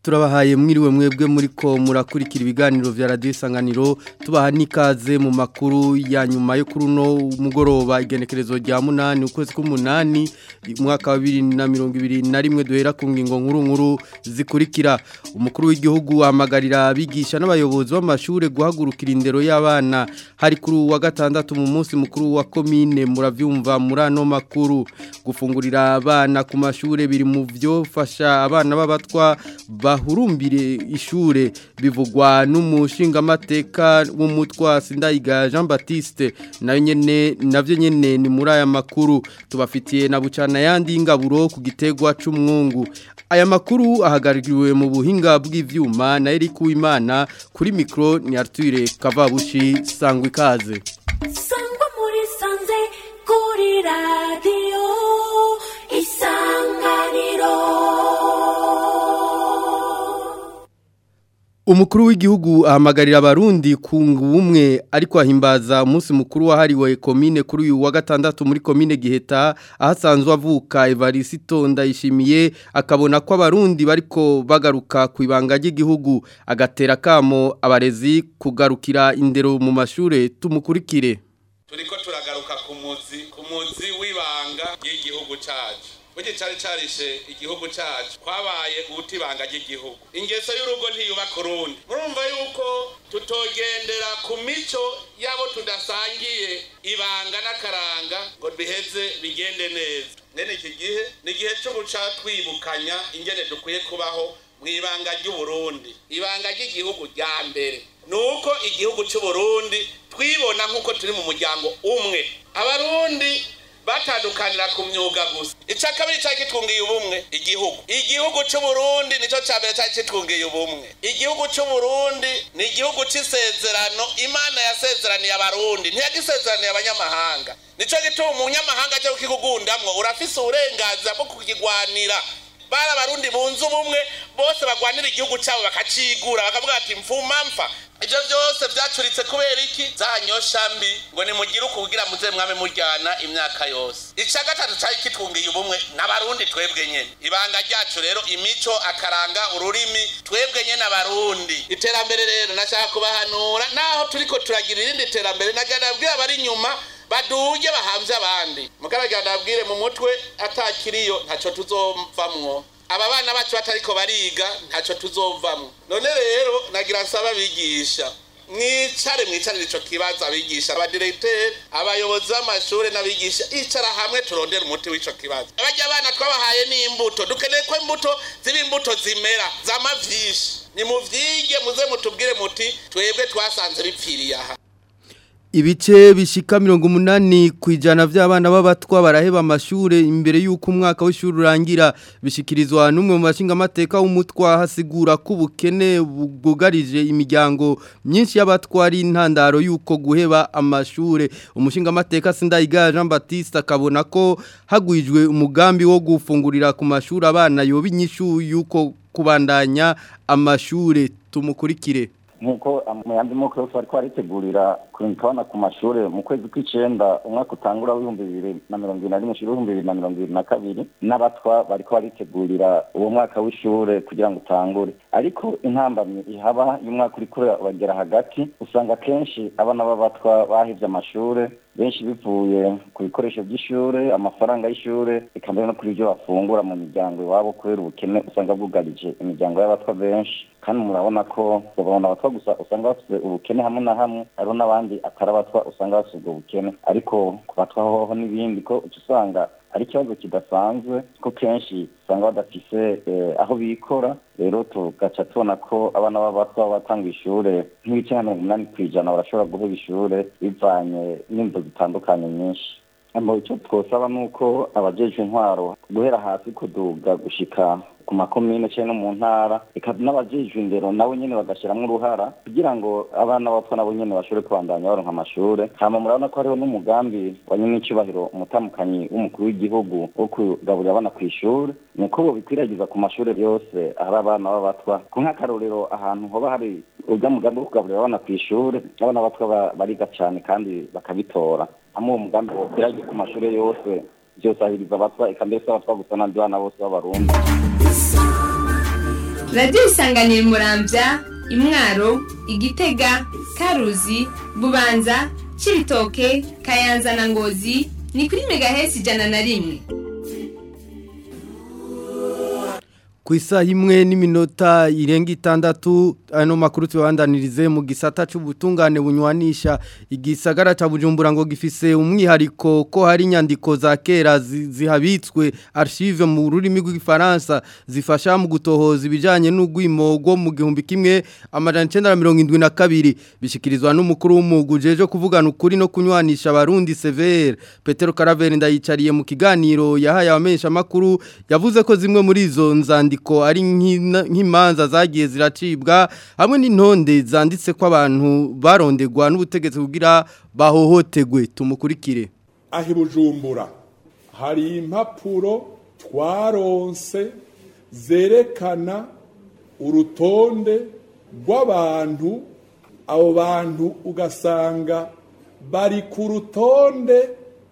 turabahaye mwiriwe mwebwe muri ko murakurikira ibiganiro vya radio isanganiro tubaha nikaze mu makuru ya nyuma yo kuri uno mugoroba igenekerezo rya munani ukwezi k'umunani umwaka wa 2021 duhera ku ngingo nkuru nkuru zikurikira umukuru w'igihugu ahamagarira abigisha n'abayobozi b'amashure guhagurukira indero y'abana hari kuri wa gatandatu mu munsi mukuru wa komine muravyumva muri ano makuru gufungurira abana ku mashure biri mu vyofasha abana b'abatwa bahurumbire ishure bivugwa n'umushingamateka w'umutwa Sindayiga Jean Baptiste nayo nyene navyo nyene ni muri aya makuru tubafitiye na bucana yandi ingaburo ku gitegwa c'umwungu aya makuru ahagaririwe mu buhinga bw'ivyuma na Eric Uwimana kuri micro ni Arthur Kavabushi sangwa ikaze sangwa muri sanze kuri radio isanganiro Umukuru w'igihugu ahamagarira abarundi kunga ubumwe ariko ahimbaza umunsi mukuru wahariwe komine kuri uyu wa gatandatu muri komine Giheta ahasanzwe avuka Evariste Ndayishimiye akabona ko abarundi bariko bagaruka ku ibanga ry'igihugu agatera kamo abarezi kugarukira indero mu mashure tumukurikire turiko turagaruka ku muzi ku muzi w'ibanga ry'igihugu cacu Bugi cari carishe igihugu cacu kwabaye ubutibanga ry'igihugu ingeso y'urugo ntiyubaka urundi murumva yuko tutogendera ku mico yabo tudasangiye ibanga n'akaranga ngo biheze bigende neza nene iki gihe ni igihe cyo guca twibukanya ingene dukwiye kubaho mu ibanga ry'uburundi ibanga ry'igihugu rya mbere ni uko igihugu c'uburundi twibona nk'uko turi mu muryango umwe abarundi batandukanira ku myuga gusa icya kabiri cyari kitwungiye ubumwe igihugu igihugu cy'uburundi nicyo cya mbere cyari kitwungiye ubumwe igihugu cy'uburundi ni igihugu cy'isezerano imana yasezeraniye abarundi ntiyagisezeraniye abanyamahanga nicyo gituma umunyamahanga cyo kukigugundamwo urafise uburenganzira bwo kukigwanira bari abarundi bunze ubumwe bose bagwanira igihugu cyabo bakacigura bakavuga ati mfuma mfa ibyo byose byacuritse kubera iki zanyosha mbi ngo nimugire uko kugira muze mwame mujyana imyaka yose icya gatatu cyari kitwungiye ubumwe n'abarundi twebwe nyene ibanga ryacu rero imico akaranga ururimi twebwe nyene abarundi iterambere rero nashaka kubahanura naho turiko turagira irindi terambere nagana bwira bari inyuma baduge bahamvye abandi mugaragara ndabwire mu mutwe atakiriyo ntaco tuzovamwo aba bana bacu batariko bariga ntaco tuzovamwo none rero nagira nsaba abigisha mwicare mwicarire ico kibazo abigisha abadiregiteri abayobozi b'amashure n'abigisha icara hamwe turondere umuti w'ico kibazo barya abana twabahaye n'imbuto dukeneye ko imbuto ziba imbuto zimera zama vyinshi nimuvyige muze mutubwire muti twebwe twasanze bipfiriye aha Ibice bishika mirongo umunani kwijana vy'abana b'abatwa baraheba amashure imbere y'uko umwaka w'ishuri urangira bishikirizwa n'umwe mu bashinga amateka w'umutwa hasigura ko ubukene bwugarije imiryango myinshi y'abatwa ari intandaro y'uko guheba amashure umushinga amateka Sindayiga Jean Baptiste akabona ko hagwijwe umugambi wo gufungurira ku mashuri abana yoba inyishu y'uko kubandanya amashure tumukurikire nkuko mu yandi moko yose bariko baritegurira kubona ku mashure mu kwezi kw'icenda umwaka utangura w'ibihumbi bibiri na mirongo ibiri na rimwe ushira ibihumbi bibiri na mirongo ibiri na kabiri n'abatwa bariko baritegurira uwo mwaka w'ishure kugira ngo utangure ariko intambamyi ihaba y'umwaka uriko uragera hagati usanga kenshi abana b'abatwa bahivye amashure benshi bivuye ku bikoresho by'ishure amafaranga y'ishure eka mbere no kuri ibyo bafungura mu miryango iwabo kubera ubukene usanga bwugarije imiryango y'abatwa benshi kandi murabona ko babona abatwa gusa usanga bafite ubukene hamwe na hamwe hariho n'abandi atari abatwa usanga bafite ubwo bukene ariko ku batwa hoho n'ibindi ko uca usanga ari ikibazo kidasanzwe ko kenshi usanga badafise aho bikora rero tugaca tubona ko abana b'abatwa batanga ishure nk'ibice nka mirongo umunani ku ijana barashobora guhura ishure bivanye n'imvo zitandukanye nyinshi icyo twosaba ni uko abajejwe intwaro guhera hasi kuduga gushika ku makomine cyangwa no mu ntara reka n'abajejwe indero nabo nyene bagashiramwo uruhara kugira ngo abana bapfa nabo nyene bashobore kubandanya baronka amashure hama murabona ko hariho n'umugambi wa nyamwicubahiro umutamukanyi w'umukuru w'igihugu wo kugaburira abana kw'ishure ni uko bobikwiragiza ku mashure yose ahari abana b'abatwa ku nk'akarorero ahantu hoba hari urya mugambi wo kugaburira abana kw'ishure abana b'abatwa bariga cane kandi bakabitora hamwe uwo mugambi wokwiragiza ku mashure yose vyosahiriza abatwa eka mbese abatwa gusa n'abandi bana bose b'abarundi radiyo isanganira murambya imwaro igitega karuzi bubanza cibitoke kayanza na ngozi ni kuri megahesi ijana na rimwe ku isaha imwe n'iminota irenga itandatu ano makuru tubandanirize mu gisata cy'ubutungane bunywanisha igisagara cya bujumbura ngo gifise umwihariko ko hari inyandiko za kera zi- zihabitswe archive mu rurimi rw'igifaransa zifasha mu gutohoza ibijyanye n'urwimo rwo mu gihumbi kimwe amajana icyenda na mirongo irindwi na kabiri bishyikirizwa n'umukuru w'umwuga ujeje kuvugana ukuri no kunywanisha abarundi severe petero karaveri ndayicariye mu kiganiro yahaye abamenyeshamakuru yavuze ko zimwe muri izo nzandiko ari nk'ina- nk'imanza zagiye ziracibwa hamwe n'intonde zanditse ko abantu barondegwa n'ubutegetsi kugira bahohotegwe tumukurikire aho i bujumbura hari impapuro twaronse zerekana urutonde rw'abantu abo bantu ugasanga bari ku rutonde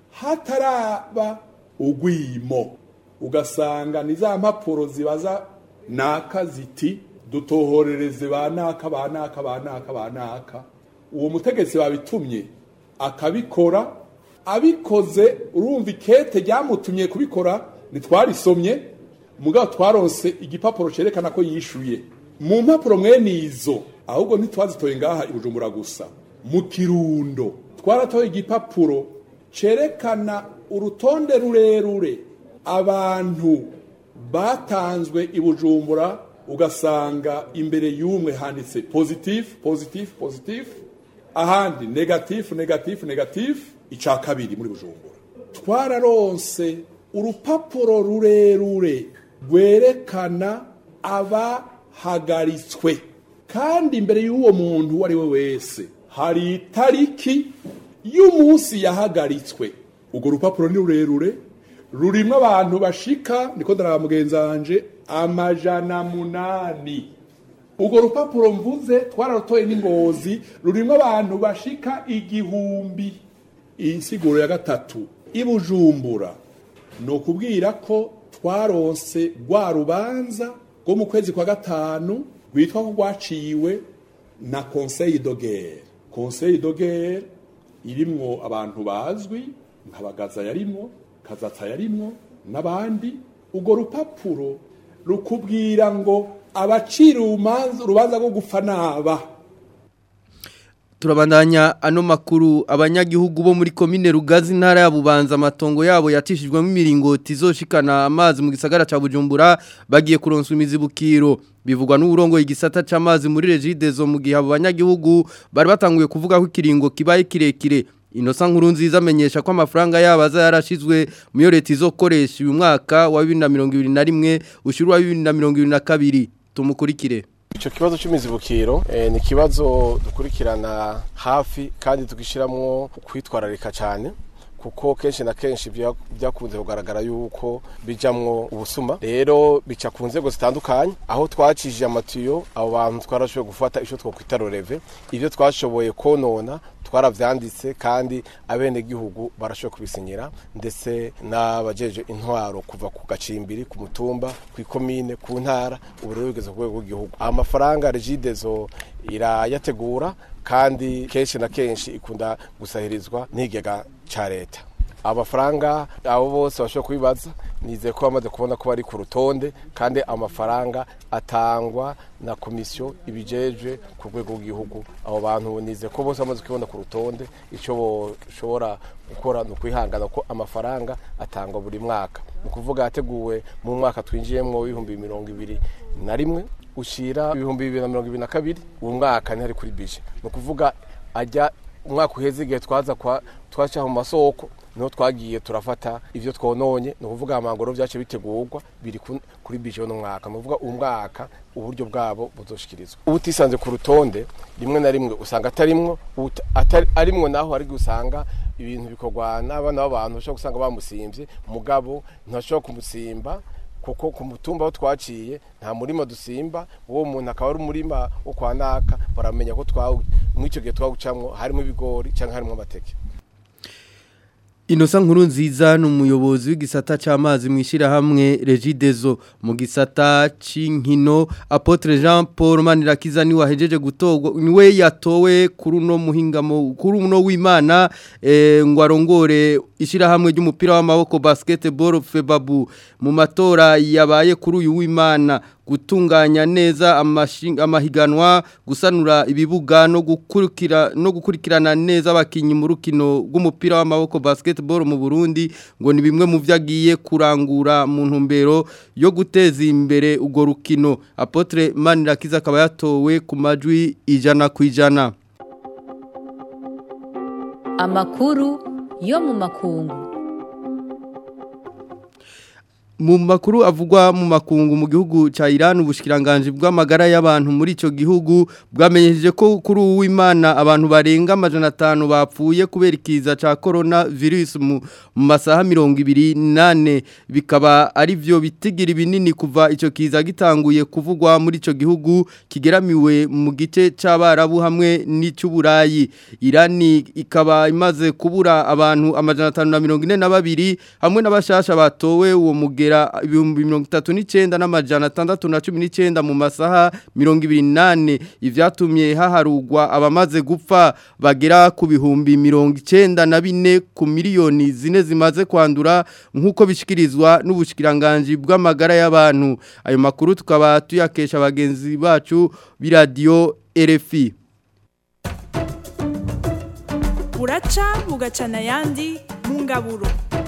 hataraba ugwimo ugasanga ni za mpapuro zibaza naka ziti dutohorereze ba naka ba naka ba naka ba naka uwo mutegetsi babitumye akabikora abikoze urumva ikete ryamutumye kubikora ntitwarisomye mugabo twaronse igipapuro cyerekana ko yishuye mu mpapuro mwene izo ahubwo ntitwazitoye ngaha i bujumbura gusa mu kirundo twaratoye igipapuro cyerekana urutonde rurerure abantu batanzwe i bujumbura ugasanga imbere y'umwe handitse positif positif positif ahandi negatifu negatifu negatifu icya kabiri muri bujumbura twararonse urupapuro rurerure rwerekana abahagaritswe kandi imbere y'uwo muntu uwo ari we wese hari itariki y'umunsi yahagaritswe urwo rupapuro ni rurerure rurimo abantu bashika niko ndaraba mugenzi wanje amajana munani urwo rupapuro mvuze twararutoye n'ingozi rurimo abantu bashika igihumbi iyi nsiguro ya gatatu i bujumbura ni ukubwira ko twaronse rwa rubanza rwo mu kwezi kwa gatanu rwitwa ko rwaciwe na conseil de guerre conseil de guerre irimwo abantu bazwi nka bagaza yarimwo kazatsa yarimwo n'abandi urwo rupapuro rukubwira ngo abacira urumanza- urubanza rwo gupfa naba turabandanya ano makuru abanyagihugu bo muri komine rugazi ntara ya bubanza amatongo yabo yatishijwemo imiringoti izoshikana amazi mu gisagara ca bujumbura bagiye kuronswa imizibukiro bivugwa n'uburongo igisata c'amazi muri regidezo mu gihe abo banyagihugu bari batanguye kuvuga ko ikiringo kibaye kirekire inosa nkuru nziza amenyesha ko amafaranga yabo aza yarashizwe mu yo leta izokoresha uyu mwaka wa 2021 ushuru wa 2022 tumukurikire Ico kibazo c'imizibukiro eh, ni ikibazo dukurikirana hafi kandi tugishiramwo kwitwararika cyane kuko kenshi na kenshi bya- byakunze kugaragara yuko bijamwo ubusuma rero bica ku nzego zitandukanye aho twacishije amatiyo abo bantu twarashoboye gufata icyo twokwita roreve ibyo twashoboye konona twaravyanditse kandi abenegihugu barashoboye kubisinyira ndetse n'abajeje intwaro kuva ku gacimbiri ku mutumba ku ikomine ku ntara ubu rero bigeze ku rwego rw'igihugu amafaranga regidezo irayategura kandi kenshi na kenshi ikunda gusahirizwa n'ikigega ca leta amafaranga abo bose bashobora kubibaza nizeye ko bamaze kubona ko bari ku rutonde kandi amafaranga atangwa na komisiyo ibijejwe ku rwego rw'igihugu abo bantu nizeye ko bose bamaze kubona ku rutonde icyo bashobora gukora ni ukwihangana ko amafaranga atangwa buri mwaka ni ukuvuga yateguwe mu mwaka twinjiyemo w'ibihumbi mirongo ibiri na rimwe ushyira ibihumbi bibiri na mirongo ibiri na kabiri uwo mwaka ntihari kuri bije ni ukuvuga ajya umwaka uheze igihe twaza kwa twaca mu masoko niho twagiye turafata ibyo twononye ni ukuvuga amangoro byacu bitegurwa biri ku- kuri bije no mwaka ni ukuvuga uwo mwaka uburyo bwabo buzoshikirizwa uba utisanze ku rutonde rimwe na rimwe usanga atarimwo uta- atari- arimwo naho ari usanga ibintu bikorwa n'abana b'abantu bashobora gusanga bamusimbye mugabo ntashobora kumusimba kuko ku mutumba aho twaciye nta murima dusimba uwo muntu akaba ari umurima wo kwa naka baramenya ko twawu muri icyo gihe twawucamwo harimo ibigori cyangwa harimo amateke Inosa nkuru nziza ni umuyobozi w'igisata c'amazi mwishirahamwe Regidezo mu gisata c'inkino Apotre Jean Paul Manirakiza ni wahejeje gutorwa niwe yatowe kuri uno muhingamo kuri uno w'Imana eh, ngo arongore ishirahamwe ry'umupira w'amaboko basketball Febabu mu matora yabaye kuri uyu w'Imana gutunganya neza amashinga amahiganwa gusanura ibibuga no gukurikira no gukurikirana neza abakinyi mu rukino rw'umupira w'amaboko basketball mu Burundi ngo ni bimwe mu vyagiye kurangura mu ntumbero yo guteza imbere ugo rukino Apotre Manirakiza akaba yatowe ku majwi ijana ku ijana amakuru yo mu makungu mu makuru avugwa mu makungu mu gihugu ca Iran ubushikiranganje bw'amagara y'abantu muri ico gihugu bwamenyesheje ko kuri uw'Imana abantu barenga amajana 5 bapfuye kubera ikiza ca corona virus mu masaha 28 bikaba ari byo bitigira binini kuva ico kiza gitanguye kuvugwa muri ico gihugu kigeramiwe mu gice c'abarabu hamwe n'icuburayi Iran ikaba imaze kubura abantu amajana 542 hamwe n'abashasha batowe uwo muge kugera ibihumbi mirongo itatu n'icyenda n'amajana atandatu na cumi n'icyenda mu masaha mirongo ibiri n'ane ibyatumye haharugwa abamaze gupfa bagera ku bihumbi mirongo icyenda na bine ku miliyoni zine zimaze kwandura nk'uko bishyikirizwa n'ubushyikiranganji bw'amagara y'abantu ayo makuru tukaba tuyakesha bagenzi bacu b'iradiyo RFI buraca bugacana ayandi mu ngaburo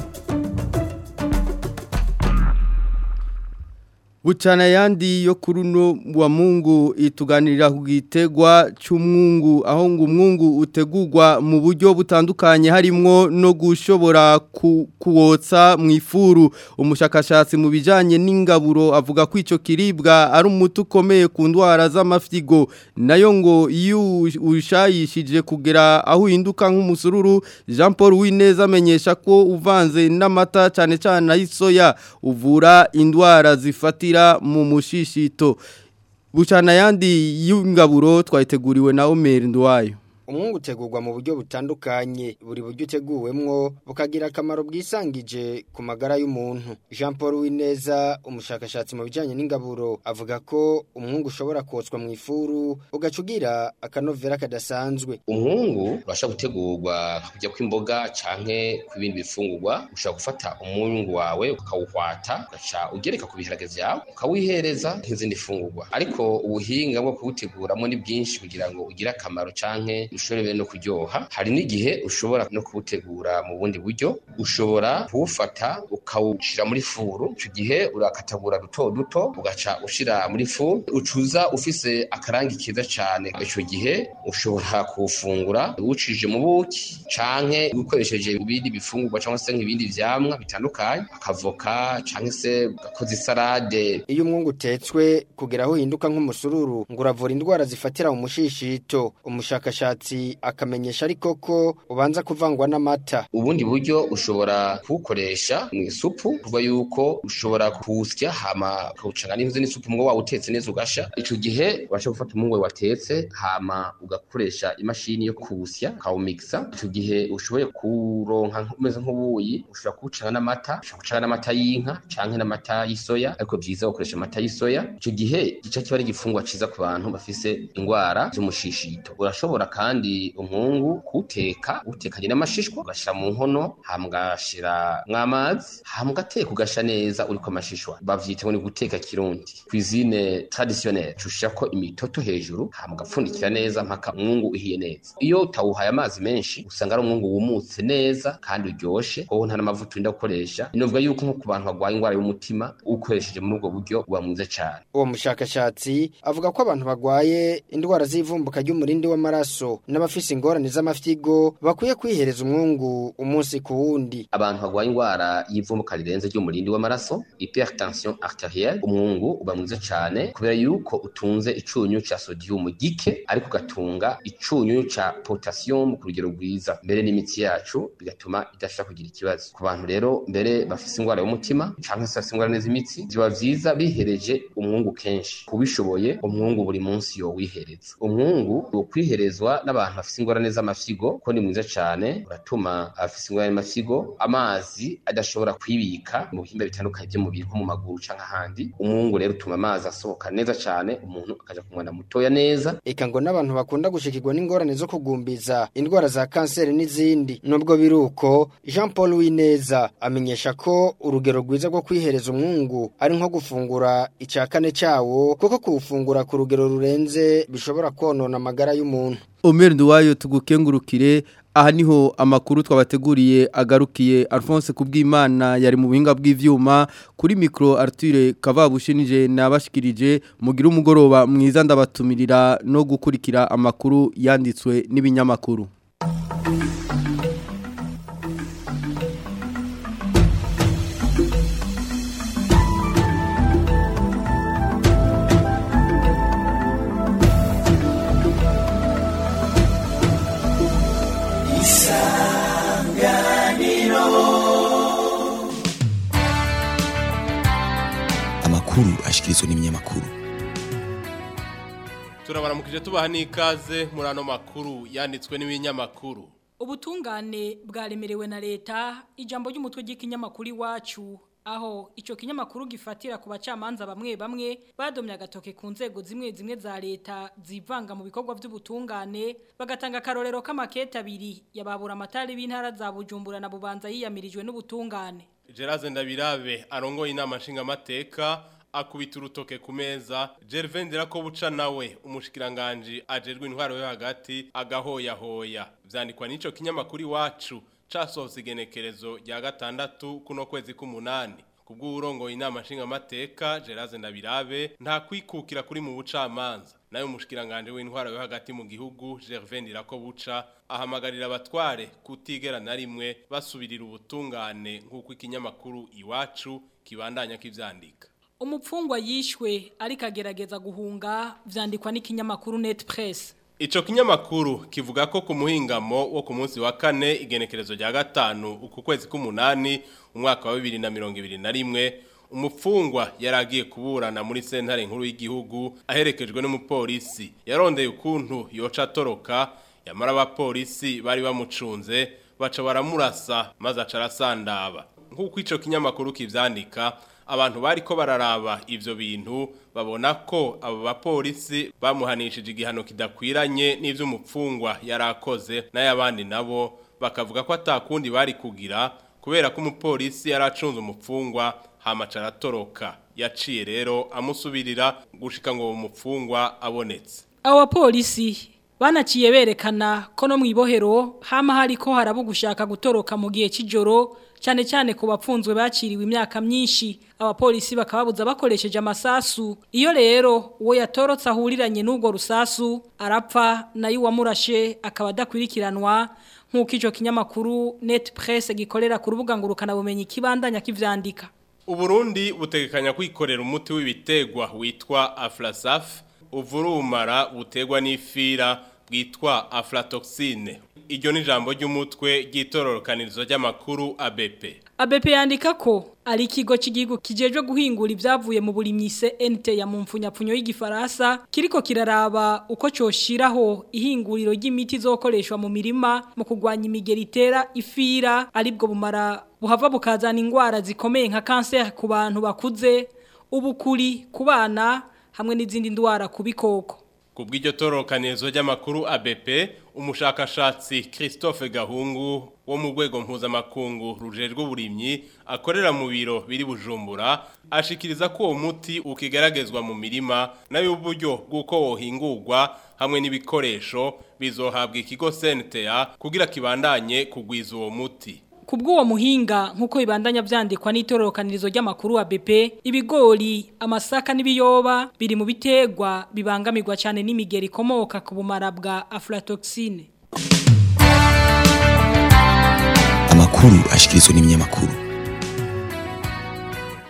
Bucana yandi yo kuruno wa mungu ituganirira ku gitegwa cy'umwungu aho ngo umwungu utegurwa mu buryo butandukanye harimwo no gushobora ku, kuwotsa mu ifuru umushakashatsi mu bijanye n'ingaburo avuga ko ico kiribwa ari umuti ukomeye ku ndwara z'amafyigo nayo ngo iyo ushayishije kugera aho uhinduka nk'umusururu Jean Paul Wineza amenyesha ko uvanze n'amata cyane cyane ay'isoya uvura indwara zifati mu mushishito bucana yandi y'ingaburo twayiteguriwe na Omer Ndwayo umwungu utegurwa mu buryo butandukanye buri buryo uteguwemwo bukagira akamaro bwisangije ku magara y'umuntu jean paul wineza umushakashatsi mu bijyanye n'ingaburo avuga ko umwungu ushobora kotswa mu ifuru ugaca ugira akanovera kadasanzwe umwungu urashobora gutegurwa kujya kw'imboga canke kw'ibindi bifungurwa ushobora gufata umwungu wawe ukawuhwata ugaca ugereka ku biharage vyawe ukawihereza nk'izindi fungurwa ariko ubuhinga bwo kuwuteguramo ni bwinshi kugira ngo ugire akamaro canke ushobore no kuryoha hari n'igihe ushobora no kuwutegura mu bundi buryo ushobora kuwufata ukawushira muri furu icyo gihe urakatagura duto duto ugaca ushira muri furu ucuza ufise akarangi keza cyane icyo gihe ushobora kuwufungura uwucije mu buki canke ukoresheje ibindi bifungurwa cyangwa se nk'ibindi vyamwa bitandukanye akavoka canke se ugakoza isalade iyo umwungu utetswe kugera aho uhinduka nk'umusururu ngo uravura indwara zifatira mu mushishito umushakashatsi akamenyesha ariko ko ubanza kuvangwa n'amata ubundi buryo ushobora kuwukoresha mu isupu kuva yuko ushobora kuwusya hama ukawucanga n'imvuze n'isupu mwo wawutetse neza ugasha ico gihe urashobora gufata umwungu watetse hama ugakoresha imashini yo kuwusya ukawumixa ico gihe ushoboye kuronka umeze nk'ubuyi ushobora kuwucanga n'amata ushobora gucanga n'amata y'inka canke n'amata y'isoya ariko vyiza ukoresha amata y'isoya ico gihe gica kiba ari igifungwa ciza ku bantu bafise indwara z'umushishito urashobora kandi umwungu kuwuteka utekanye n'amashishwa ugashira mu nkono hama ugashira mw'amazi hama ugateka ugasha neza uriko amashishwa bavyita ngo ni guteka kirundi cuisine traditionnelle ushirako imitoto hejuru hama ugapfundikira neza mpaka umwungu uhiye neza iyo utawuhaye amazi menshi usanga ari umwungu wumutse neza kandi uryoshe hoho nta n'amavuta urinda gukoresha binovuga yuko nko ku bantu barwaye indwara y'umutima ukoresheje muri ubwo buryo uba mwiza cane uwo mushakashatsi avuga ko abantu barwaye indwara z'ivumbuka ry'umurindi w'amaraso n'abafise ingorane z'amafyigo bakwiye kwihereza umwungu umunsi ku wundi abantu barwaye indwara y'ivumbuka ivumuka rirenze ry'umurindi w'amaraso hypertension arterielle umwungu uba mwiza cyane kubera yuko utunze icunyu ca sodium gike ariko ugatunga icunyu ca potassium ku rugero rwiza mbere n'imitsi yacu bigatuma idashobora kugira ikibazo ku bantu rero mbere bafise ingwara y'umutima canke se bafise ingwara z'imitsi biba vyiza bihereje umwungu kenshi kubishoboye umwungu buri munsi yo wihereza umwungu wo kwiherezwa n'abantu bafise ingorane z'amafyigo ko ni mwiza cyane uratuma abafise ingorane y'amafyigo amazi adashobora kwibika mu bihimba bitandukanye by'umubiri nko mu maguru canke ahandi umwungu rero utuma amazi asohoka neza cyane umuntu akaja ku mwana mutoya neza eka ngo n'abantu bakunda gushikirwa n'ingorane zo kugumbiza indwara za kanseri n'izindi nubwo biri uko Jean Paul Wineza amenyesha ko urugero rwiza rwo kwihereza umwungu ari nko gufungura icya kane cyawo kuko kuwufungura ku rugero rurenze bishobora konona amagara y'umuntu Omer Nduwayo tugukengurukire aha niho amakuru twabateguriye agarukiye Alphonse kubwimana yari mu buhinga bw'ivyuma kuri micro Arthur Kavabushinije nabashikirije mugira umugoroba mwiza ndabatumirira no gukurikira amakuru yanditswe n'ibinyamakuru amakuru ashikirizwa n'ibinyamakuru turabaramukije tubaha n'ikaze muri ano makuru yanditswe n'ibinyamakuru ubutungane bwaremerewe na leta ijambo ry'umutwe ry'ikinyamakuru iwacu aho icyo kinyamakuru gifatira ku bacamanza bamwe bamwe badomye agatoke ku nzego zimwe zimwe za leta zivanga mu bikorwa by'ubutungane bagatanga akarorero k'amakete abiri yababura amatari b'intara za bujumbura na bubanza yiyamirijwe n'ubutungane Gerard Ndabirabe arongoye inama nshingamateka akubita urutoke ku meza Gervendera ko buca nawe umushikiranganje ajerwe intwaro yo hagati agahoyahoya vyandikwa n'ico kinyamakuru iwacu casohotse igenekerezo rya gatandatu kuno kwezi k'umunani kubw'urongoye inama nshingamateka Gerard Ndabirabe nta kwikukira kuri mu bucamanza nayo umushikiranganje w'intwaro yo hagati mu gihugu Gervendera ko buca ahamagarira abatware kutigera na rimwe basubirira ubutungane nk'uko ikinyamakuru iwacu kibandanya kivyandika umupfungwa yishwe ariko agerageza guhunga vyandikwa n'ikinyamakuru Net Press Ico kinyamakuru kivuga ko ku muhingamo wo ku munsi wa kane igenekerezo rya gatanu uku kwezi k'umunani umwaka wa 2021 umupfungwa yaragiye kuburana muri sentare nkuru y'igihugu aherekejwe n'umupolisi yarondeye ukuntu yoca toroka yamara abapolisi bari bamucunze baca baramurasa maze aca arasandaba nk'uko ico kinyamakuru kivyandika abantu bariko bararaba ivyo bintu babona ko abo bapolisi bamuhanishije igihano kidakwiranye n'ivyo umupfungwa yarakoze n'ayabandi nabo bakavuga ko atakundi bari kugira kubera ko umupolisi yaracunze umupfungwa hamaca aratoroka yaciye rero amusubirira gushika ngo uwo mupfungwa abonetse abo bapolisi banaciye berekana ko no mu ibohero hama hariko harabo gushaka gutoroka mu gihe cy'ijoro cyane cyane ku bapfunzwe baciriwe imyaka myinshi abapolisi bakababuza bakoresheje amasasu iyo rero uwo yatorotse ahuriranye n'ubwo rusasu arapfa nayo uwamurashe akaba adakurikiranwa nk'uko icyo kinyamakuru net press gikorera ku rubuga ngurukanabumenyi kibandanya kivyandika Uburundi butegekanya kwikorera umuti w'ibitegwa witwa Aflasaf uvurumara butegwa n'ifira bwitwa aflatoxine iryo ni ijambo ry'umutwe ry'itororokanirizo ry'amakuru ABP ABP yandika ko ari ikigo cy'igihugu kijejwe guhingura ibyavuye mu burimyi CNT ya mumfunyapfunyo y'igifaransa kiriko kiraraba uko coshiraho ihinguriro ry'imiti zokoreshwa mu mirima mu kugwanya imigeri itera ifira aribwo bumara buhava bukazana ingwara zikomeye nka cancer ku bantu bakuze ubukuri ku bana hamwe n'izindi ndwara ku bikoko Kubw'iryo torokanizo ry'amakuru ABP umushakashatsi Christophe Gahungu wo mu rwego mpuzamakungu rujejwe uburimyi akorera mu biro biri bujumbura ashikiriza ko uwo muti ukigaragazwa mu mirima nayo uburyo bw'uko wohingurwa hamwe n'ibikoresho bizohabwa ikigo CNTA kugira kibandanye kugwiza uwo muti Kubw'uwo muhinga nkuko ibandanya vyandikwa n'itororokanirizo ry'amakuru wa BP ibigori amasaka n'ibiyoba biri mu bitegwa bibangamirwa cyane n'imigeri ikomoka ku bumara bwa aflatoxine amakuru ashikirizwa n'ibinyamakuru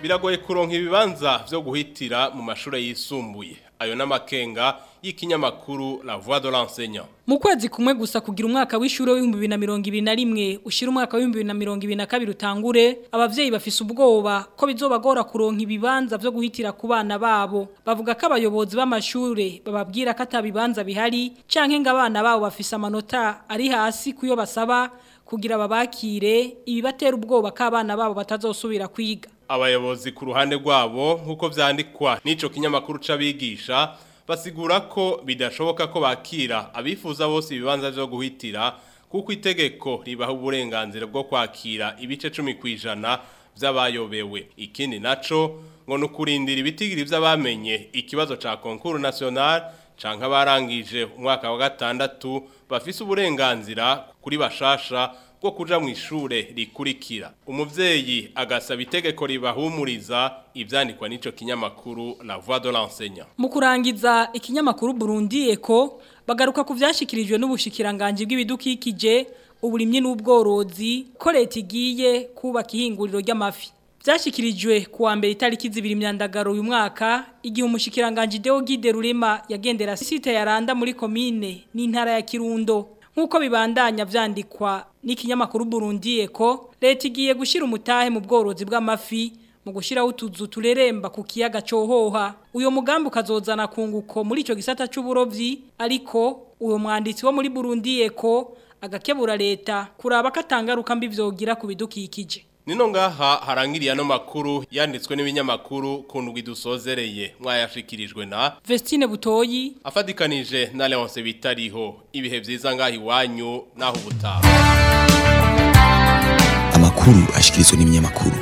biragoye kuronka ibibanza vyo guhitira mu mashure yisumbuye ayo n'amakenga y'ikinyamakuru La Voix de l'enseignant Mu kwezi kumwe gusa kugira umwaka w'ishure w'ibihumbi bibiri na mirongo ibiri na rimwe ushira umwaka w'ibihumbi bibiri na mirongo ibiri na kabiri utangure abavyeyi bafise ubwoba ko bizobagora kuronka ibibanza vyo guhitira ku bana babo bavuga ko abayobozi b'amashure bababwira ko atabibanza bihari canke ngo abana babo bafise amanota ari hasi kuyo basaba kugira babakire ibibatera ubwoba ko abana babo batazosubira kwiga abayobozi ku ruhande rwabo nk'uko vyandikwa n'ico kinyamakuru c'abigisha basigura ko bidashoboka ko bakira abifuza bose ibibanza vyo guhitira kuko itegeko ribaha uburenganzira bwo kwakira ibice 10 kwijana vy'abayobewe ikindi naco ngo nukurindira ibitigiri vy'abamenye ikibazo ca concours national canke abarangije umwaka wa gatandatu bafise uburenganzira kuri bashasha bwo kuja mu ishure rikurikira umuvyeyi agasaba itegeko ribahumuriza ivyandikwa n'ico kinyamakuru La Voix de l'enseignant mu kurangiza ikinyamakuru Burundi Eko bagaruka ku vyashikirijwe n'ubushikiranganje bw'ibidukikije uburimye n'ubworozi ko leta igiye kubaka ihinguriro ry'amafi Vyashikirijwe kuwa mbere itariki zibiri myandagaro uyu mwaka igihe umushikiranganje Deo Gide Rurema yagendera site ya Randa muri commune n'intara ya Kirundo nkuko bibandanya vyandikwa n'ikinyamakuru Burundi Eko leta igiye gushira umutahe mu bworozi bw'amafi mu gushiraho utuzu tureremba ku kiyaga cohoha uyo mugambi ukazozana kunguko muri ico gisata c'uburovyi ariko uyo mwanditsi wo muri Burundi Eko agakebura leta kuraba katangaruka mbi vyogira ku bidukikije Nino ngaha harangiriye ano makuru yanditswe n'ibinyamakuru kundwi dusozereye mwayashikirijwe na Vestine Butoyi afadikanije na Leonce bitariho ibihe vyiza ngaha iwanyu naho ubutaha Amakuru ashikirizwa n'ibinyamakuru